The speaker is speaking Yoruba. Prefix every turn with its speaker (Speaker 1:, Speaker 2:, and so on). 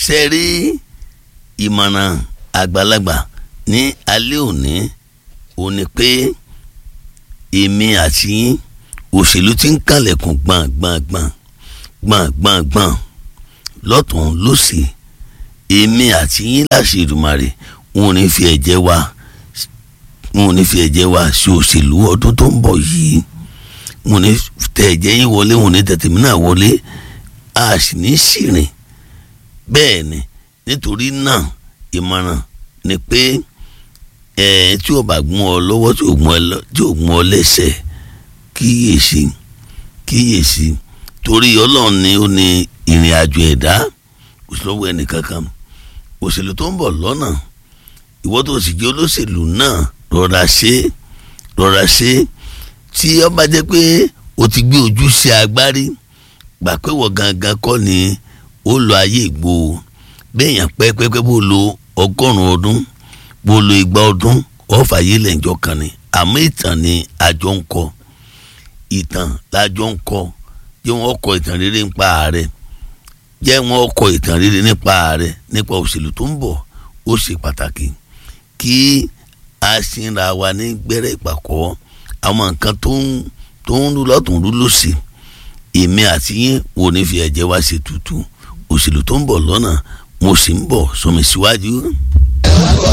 Speaker 1: ṣe rí ìmọ̀ràn àgbàlagbà ní alẹ́ òní ò ní pé èmi àti yín òṣèlú ti ń kànlẹ̀kùn gbọ̀ngbọ̀ngbọ̀n gbọ̀ngbọ̀ngbọ̀n lọ́tún lọ́sì èmi àti yín láṣẹ Èdùmàrè wọn ò ní fi ẹ̀jẹ̀ wa wọn ò ní fi ẹ̀jẹ̀ wa sí òṣèlú ọdún tó ń bọ̀ yìí wọn ò ní tẹ ẹ̀jẹ̀ yín wọlé wọn ò ní tẹ tèmi náà wọlé a sì ní ṣìrìn bẹ́ẹ̀ ni nítorí náà ìmọ̀ràn ni pé ẹ̀ tí ò bá gún ọ lọ́wọ́ tí ò gún ọ lẹ́sẹ̀ kíyèsí kíyèsí torí ọlọ́run ni ó ní ìrìn àjò ẹ̀dá kò sí lọ́wọ́ ẹnìkankan òṣèlú tó ń bọ̀ lọ́nà ìwọ tó sì jẹ́ olóṣèlú náà rọra ṣe rọra ṣe tí ó bá jẹ́ pé o ti gbé ojú sí agbárí gbà pé wọ́n gangan kọ́ ni ó lọ ayé ìgbò béèyàn pẹ́pẹ́pẹ́ bó lo ọgọ́rùn-ún ọdún bó lo igba ọdún ọ̀fà yé lẹ́njọ́ kan ni àmọ́ ìtàn ni àjọ ń kọ ìtàn lájọ ń kọ jẹ́ wọ́n kọ ìtàn rere nípa ààrẹ jẹ́ wọ́n kọ ìtàn rere nípa ààrẹ nípa òṣèlú tó ń bọ̀ ó ṣe pàtàkì kí a ṣínra wa ní gbẹ́rẹ́ ìpàkọ́ àwọn nǹkan tó ń tó ń rú lọ́tún rú lọ́sì èmi àti yín wo ní fi ẹ̀jẹ̀ wá ṣe tutù òṣèlú tó ń bọ̀ lọ́nà mo sì ń bọ̀ sọmi síwájú.